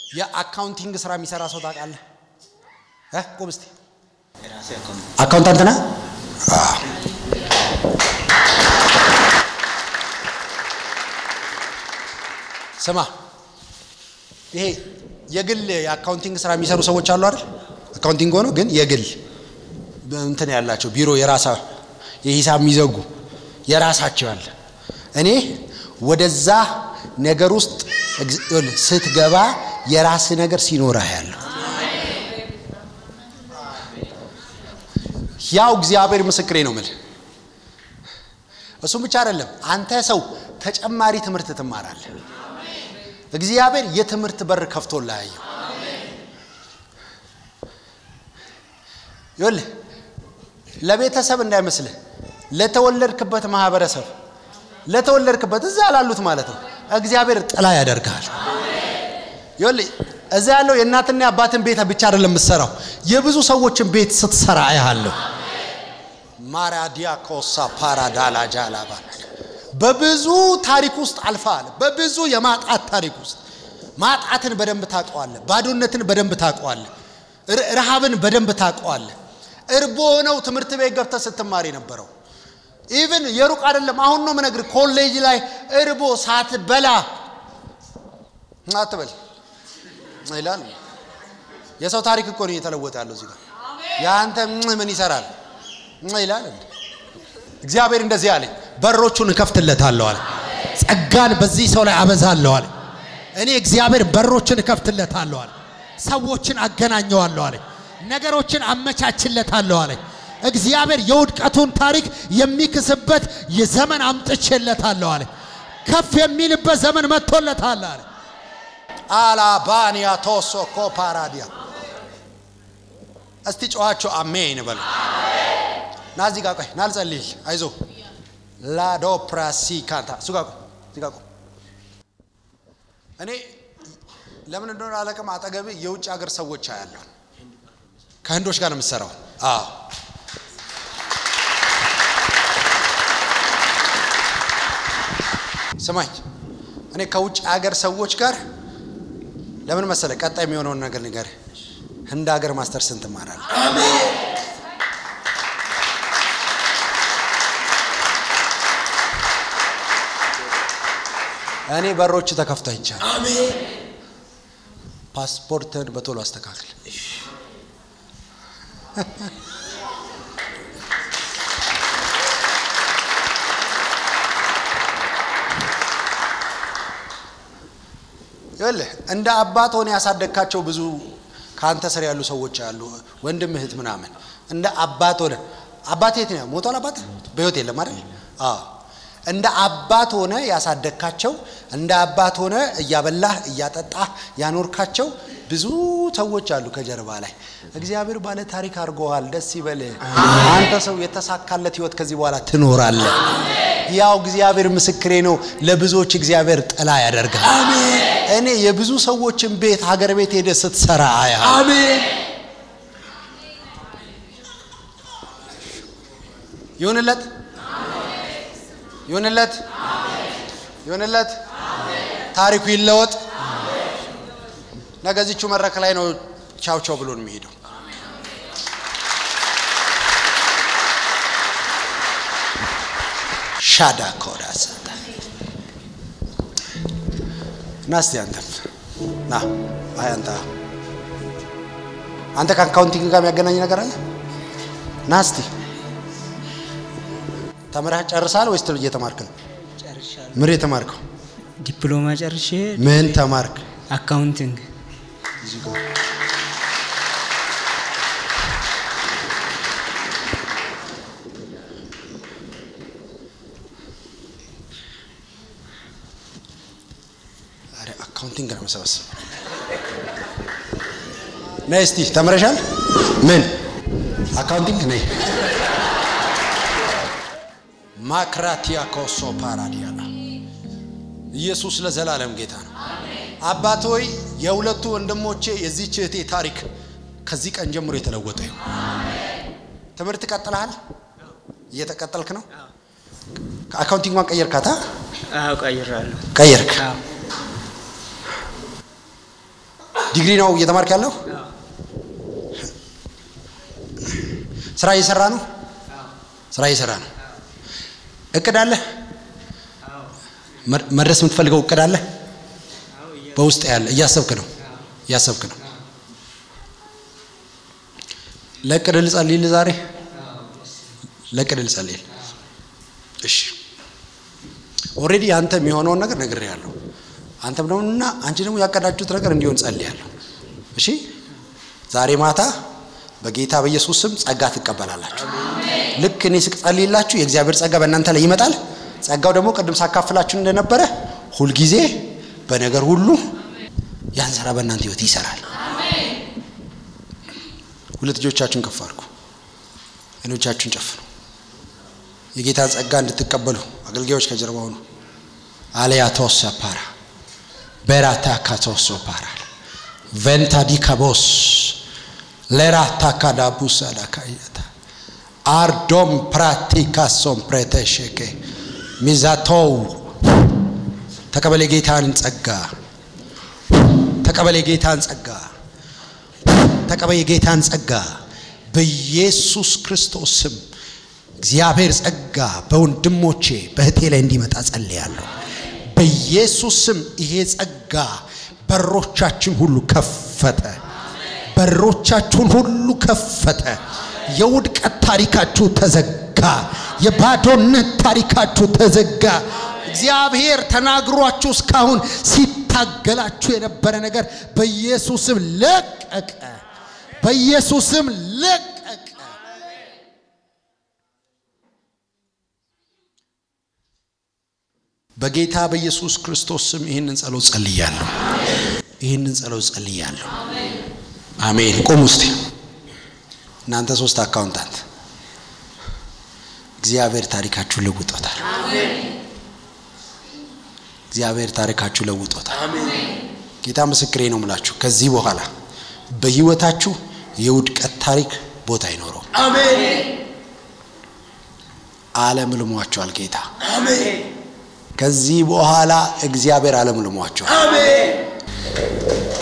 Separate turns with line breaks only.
የአካውንቲንግ ስራ የሚሰራ ሰው ታውቃለህ? እ ቁም እስቲ።
የራሴ አካውንት
አካውንታንት ነህ? አዎ። ስማ፣ ይሄ የግል የአካውንቲንግ ስራ የሚሰሩ ሰዎች አሉ አይደል? አካውንቲንግ ሆኖ ግን የግል እንትን ያላቸው ቢሮ የራሳ የሂሳብ የሚዘጉ የራሳቸው ያለ እኔ ወደዛ ነገር ውስጥ እግዝ- ይኸውልህ፣ ስትገባ የራስ ነገር ሲኖረህ ያለው ያው እግዚአብሔር ምስክሬ ነው ምል እሱም ብቻ አይደለም አንተ ሰው ተጨማሪ ትምህርት ትማራለህ እግዚአብሔር የትምህርት በር ከፍቶልህ አየሁ ይኸውልህ ለቤተሰብ እንዳይመስልህ ለተወለድክበት ማህበረሰብ ለተወለድክበት እዛ ላሉት ማለት ነው እግዚአብሔር ጥላ ያደርግሃል ይኸውልህ እዛ ያለው የእናትና የአባትን ቤት ብቻ አይደለም የምትሰራው የብዙ ሰዎችን ቤት ስትሰራ አያለሁ ማራዲያኮሳ ፓራዳላ ጃላባ በብዙ ታሪክ ውስጥ አልፈሃል በብዙ የማጣት ታሪክ ውስጥ ማጣትን በደንብ ታውቀዋለህ ባዶነትን በደንብ ታውቀዋለህ ር- ረሃብን በደንብ ታውቀዋለህ እርቦ ሆነው ትምህርት ቤት ገብተህ ስትማር የነበረው ኢቭን የሩቅ አይደለም አሁን ነው ምነግር ኮሌጅ ላይ እርቦ ሳትበላ አትበል ይላል የሰው ታሪክ እኮ ነው እየተለወጠ ያለው እዚህ ጋር የአንተ ም- ምን ይሰራል ም- ይላል እንዴ? እግዚአብሔር እንደዚህ አለኝ በሮቹን እከፍትለታለሁ አለ ጸጋን በዚህ ሰው ላይ አበዛለሁ አለ እኔ እግዚአብሔር በሮችን እከፍትለታለሁ አለ ሰዎችን አገናኘዋለሁ አለ ነገሮችን አመቻችለታለሁ አለ እግዚአብሔር የውድቀቱን ታሪክ የሚክስበት የዘመን አምጥቼለታለሁ አለ ከፍ የሚልበት ዘመን መጥቶለታል አለ አላባኒያ ቶሶ ኮፓራዲያ እስቲ ጨዋቸው አሜን በሉ ና እዚህ ጋር ቆይ ና ልጸልይል አይዞ ላዶፕራሲ ካንታ እሱ ጋር ቆይ እዚህ ጋር ቆይ እኔ ለምን እንደሆነ አለቅም አጠገብ የውጭ ሀገር ሰዎች አያለሁ ከህንዶች ጋር ነው የምትሰራው አዎ ስማኝ እኔ ከውጭ ሀገር ሰዎች ጋር ለምን መሰለ ቀጣይ የሚሆነውን ነገር ንገር ህንድ ሀገር ማስተር ስንት ትማራለህ እኔ በሮች ተከፍቶ አይቻል ፓስፖርትን በቶሎ አስተካክል ይኸውልህ እንደ አባት ሆነ ያሳደግካቸው ብዙ ከአንተ ስር ያሉ ሰዎች አሉ ወንድም እህት ምናምን እንደ አባት ሆነ አባት የት ነው ሞቷል አባት በህይወት የለም አይደል አዎ እንደ አባት ሆነ ያሳደግካቸው እንደ አባት ሆነ እያበላህ እያጠጣህ ያኖርካቸው ብዙ ሰዎች አሉ ከጀርባ ላይ እግዚአብሔር ባለ ታሪክ አድርጎሃል ደስ ይበልህ አንተ ሰው የተሳካለት ህይወት ከዚህ በኋላ ትኖራለህ ያው እግዚአብሔር ምስክሬ ነው ለብዙዎች እግዚአብሔር ጥላ ያደርጋል እኔ የብዙ ሰዎችን ቤት ሀገር ቤት ሄደ ስትሰራ አያ
አሜን
ይሁንለት ይሁንለት ይሁንለት ታሪኩ ይለወጥ ነገ እዚቹ መድረክ ላይ ነው ቻው ቻው ብሎን የሚሄደው ሻዳ ኮዳ ሰታ ና እስቲ አንተም ና አይ አንተ አንተ ከአካውንቲንግ ጋር የሚያገናኝ ነገር አለ ና እስቲ ተምረህ ጨርሳል ወይስ እየተማርክ ነው
ጨርሻለሁ
ምን የተማርከው
ዲፕሎማ ጨርሼ
ምን ተማርክ
አካውንቲንግ
ዛሬ አካውንቲንግ ነው መሰበሰብ ነይ እስቲ ተምረሻል ምን አካውንቲንግ ነይ ማክራቲያ ኮሶ ፓራዲያላ ኢየሱስ ለዘላለም ጌታ ነው አባት ሆይ የሁለቱ ወንድሞቼ የዚህች እህቴ ታሪክ ከዚህ ቀን ጀምሮ የተለወጠ ይሁን ትምህርት ቀጥለሃል እየተቀጠልክ ነው አካውንቲንጓን ቀየርካታ
አዎ ቀይራለሁ
ቀየርክ
አዎ
ዲግሪ ነው እየተማርክ ያለው? ስራ እየሰራ ነው? ስራ እየሰራ ነው። እቅድ አለ? መድ- መድረስ የምትፈልገው እቅድ አለ? በውስጥ ያለ እያሰብክ ነው እያሰብክ ነው። ለእቅድ ልጸልይልህ ዛሬ ለእቅድ ልጸልይልህ። እሺ ኦልሬዲ አንተ የሚሆነውን ነገር ነግሬሃለሁ። አንተም ደግሞ እና አንቺ ደግሞ ያቀዳችሁት ነገር እንዲሆን ጸልያለሁ። እሺ ዛሬ ማታ በጌታ በኢየሱስ ስም ጸጋ ትቀበላላችሁ። ልክ እኔ ስጸልይላችሁ የእግዚአብሔር ጸጋ በእናንተ ላይ ይመጣል። ጸጋው ደግሞ ቅድም ሳካፍላችሁ እንደነበረ ሁልጊዜ በነገር ሁሉ ያን ስራ በእናንተ ህይወት ይሰራል። ሁለት እጆቻችሁን ከፍ አድርጉ፣ አይኖቻችሁን ጨፍኑ። የጌታን ጸጋ እንድትቀበሉ አገልጋዮች ከጀርባ ሁኑ። አለያ ተወሰ ፓራ በራታ ካተወሶ ፓራ ቬንታ ዲካቦስ ለራታ ካዳቡሳ ዳካየታ አርዶም ፕራቲካሶም ፕሬተሸኬ ሚዛቶው ተቀበል የጌታን ጸጋ ተቀበል የጌታን ጸጋ ተቀበል የጌታን ጸጋ በኢየሱስ ክርስቶስ ስም እግዚአብሔር ጸጋ በወንድሞቼ በእህቴ ላይ እንዲመጣ ጸልያለሁ። በኢየሱስ ስም ይሄ ጸጋ በሮቻችን ሁሉ ከፈተ። በሮቻችሁን ሁሉ ከፈተ። የውድቀት ታሪካችሁ ተዘጋ። የባዶነት ታሪካችሁ ተዘጋ። እግዚአብሔር ተናግሯችሁ እስካሁን ሲታገላችሁ የነበረ ነገር በኢየሱስም ለቀቀ። በኢየሱስም ለቀቀ። በጌታ በኢየሱስ ክርስቶስ ስም ይህንን ጸሎት ጸልያለሁ። ይህንን ጸሎት ጸልያለሁ። አሜን። ቁም ውስጥ እናንተ ሶስት አካውንታንት እግዚአብሔር ታሪካችሁ ለውጦታል። እግዚአብሔር ታሪካችሁ ለውጦታል። ጌታ ምስክሬ ነው የምላችሁ ከዚህ በኋላ በህይወታችሁ የውድቀት ታሪክ ቦታ አይኖረውም። ዓለም ልሟቸዋል። ጌታ ከዚህ በኋላ እግዚአብሔር ዓለም ልሟቸዋል።